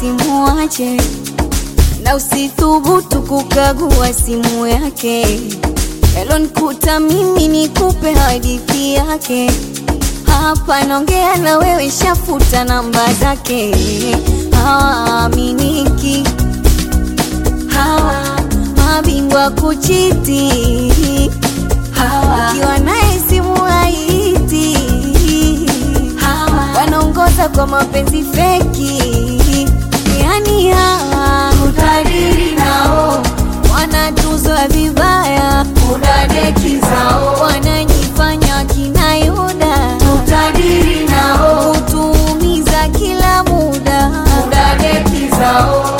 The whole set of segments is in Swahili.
usimuache na usithubutu kukagua simu yake. Yalonikuta mimi nikupe hadithi yake. Hapa naongea na wewe, shafuta namba zake. Hawaaminiki hawa mabingwa kuchiti hawa, ukiwa naye simu haiti hawa, wanaongoza kwa mapenzi feki, yani hawa utajiri nao wanatuzwa vibaya, udadeki zao wanajifanya kina Yuda, utajiri nao utuumiza kila muda, udadeki zao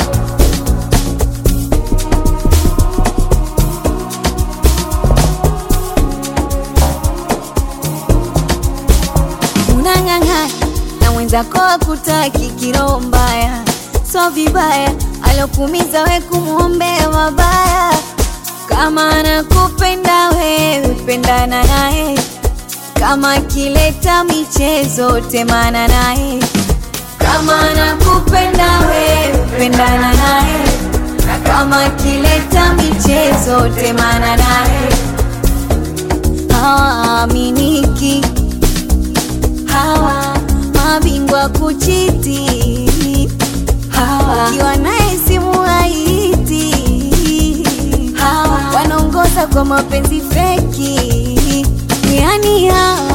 unang'ang'ana na mwenzako akutaki kiroho mbaya, so vibaya alokumiza we kumwombea mabaya. Kama anakupenda wewe, pendana naye. Kama akileta michezo, temana naye. Kama anakupenda wewe, pendana naye. Na kama akileta michezo, temana naye. Hawaaminiki hawa mabingwa kuchiti hawa, ukiwa naye simu haiti hawa, wanaongoza kwa mapenzi feki, yani hawa